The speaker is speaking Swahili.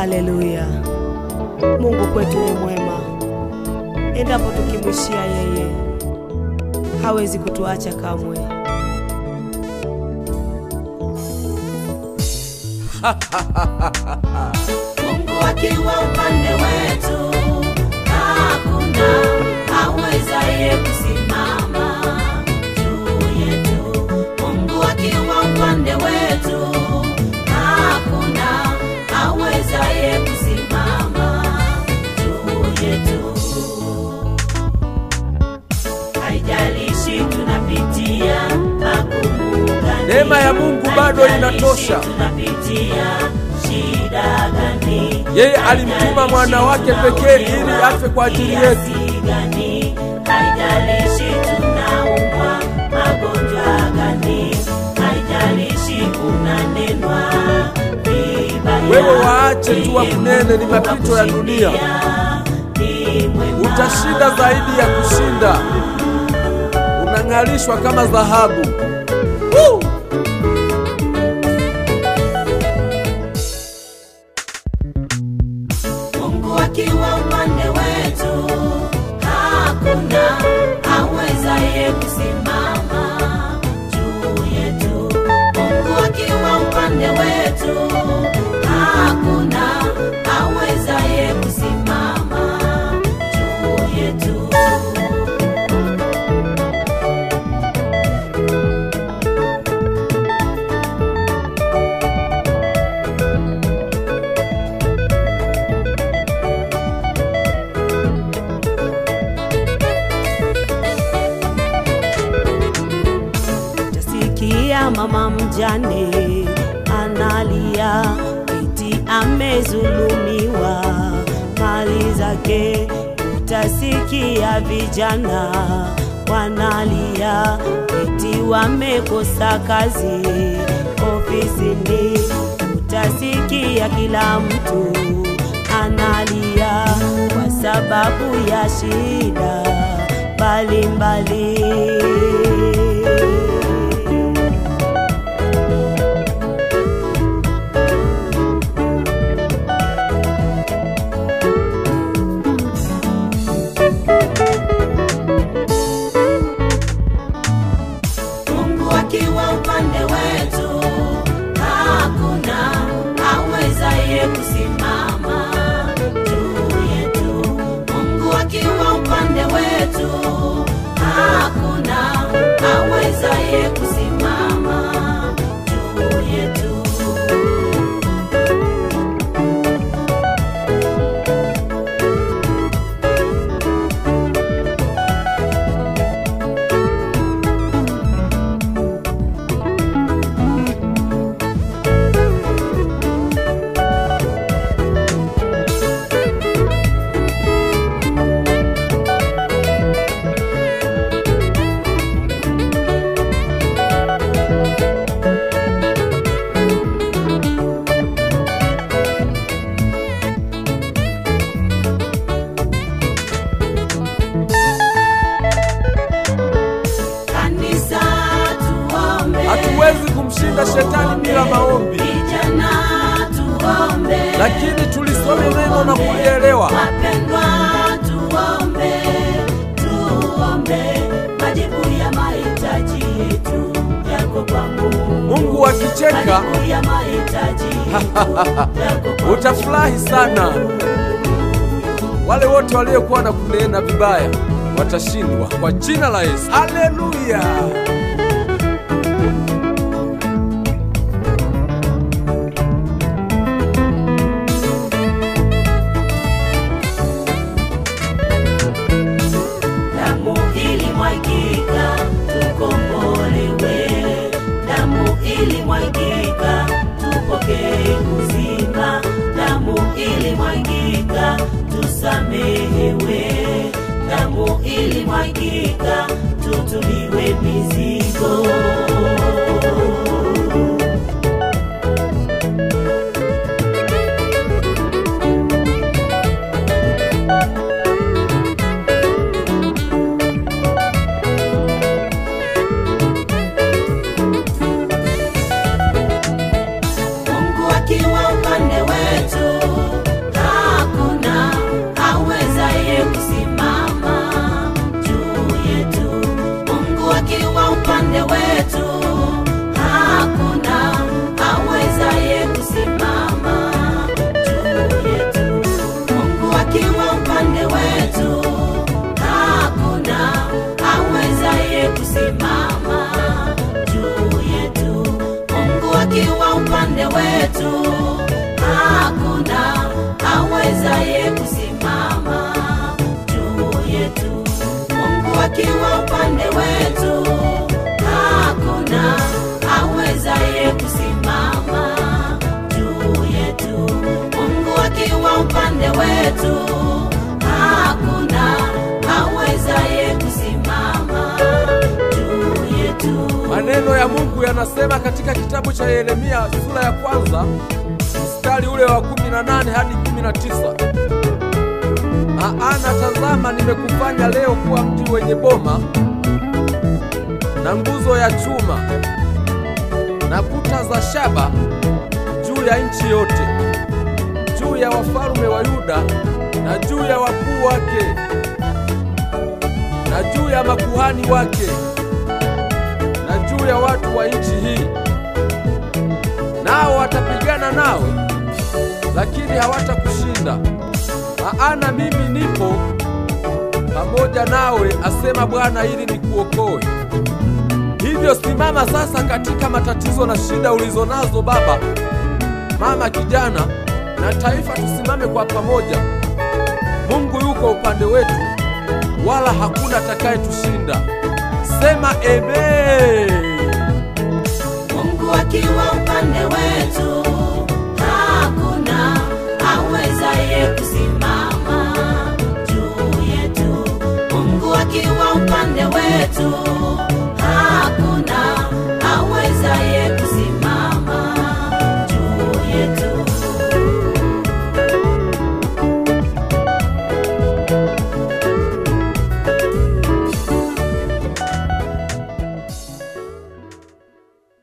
Haleluya! Mungu kwetu ni mwema, endapo tukimwishia yeye hawezi kutuacha kamwe. Mungu akiwa upande wetu, hakuna awezaye kusimama juu yetu. Mungu akiwa upande wetu, hakuna awezaye kusimama juu yetu. Haijalishi tunapitia magumu gani, Neema ya Mungu bado haijalishi inatosha. tunapitia shida gani, Yeye alimtuma mwana wake pekee ili afe kwa ajili yetu. kiasi gani, haijalishi tunaumwa magonjwa gani, haijalishi kunanenwa vibaya. Wewe waache tu wakunene, ni mapito ya dunia. Ni mwema. Utashinda zaidi ya kushinda, unang'alishwa kama dhahabu. Woo! Mungu akiwa upande wetu, hakuna awezaye kusimama juu yetu. Mungu akiwa upande wetu, hakuna awezaye kusimama juu yetu. Utasikia mama mjane analia, eti amezulumiwa mali zake. Utasikia vijana wanalia, eti wamekosa kazi ofisini. Utasikia kila mtu analia kwa sababu ya shida mbalimbali. Mungu akiwa upande wetu, hakuna awezaye kusimama juu yetu. Mungu akiwa upande wetu, hakuna awezaye kusimama juu yetu. Kanisa tuombe, Hatuwezi kumshinda shetani bila maombi, vijana tuombe, lakini tulisome neno na kulielewa. wapendwa tuombe, tuombe, majibu ya mahitaji yetu yako kwa Mungu. Mungu akicheka Majibu ya mahitaji yetu yako kwa utafurahi sana. Wale wote waliokuwa na kunena vibaya watashindwa kwa jina la Yesu. Haleluya! damu ilimwagika tukombolewe, damu ilimwagika tupokee uzima, damu ilimwagika tusamehewe, damu ilimwagika tutuliwe mizigo. Mungu akiwa upande wetu, kusimama juu yetu. Mungu akiwa upande wetu, hakuna awezaye kusimama juu yetu. Mungu akiwa upande wetu, hakuna awezaye kusimama juu yetu. Mungu akiwa upande wetu, hakuna awezaye kusimama juu yetu. Maneno ya Mungu yanasema katika kitabu cha Yeremia sura ya kwanza mstari ule wa 18 hadi 19, maana tazama, nimekufanya leo kuwa mji wenye boma na nguzo ya chuma na kuta za shaba juu ya nchi yote, juu ya wafalme wa Yuda na juu ya wakuu wake na juu ya makuhani wake na juu ya watu wa nchi hii. Nao watapigana nawe, lakini hawatakushinda, maana mimi nipo pamoja nawe, asema Bwana, ili nikuokoe. Hivyo simama sasa katika matatizo na shida ulizo nazo, baba, mama, kijana na taifa, tusimame kwa pamoja. Mungu yuko upande wetu, wala hakuna atakayetushinda. Sema amen. Mungu akiwa upande wetu,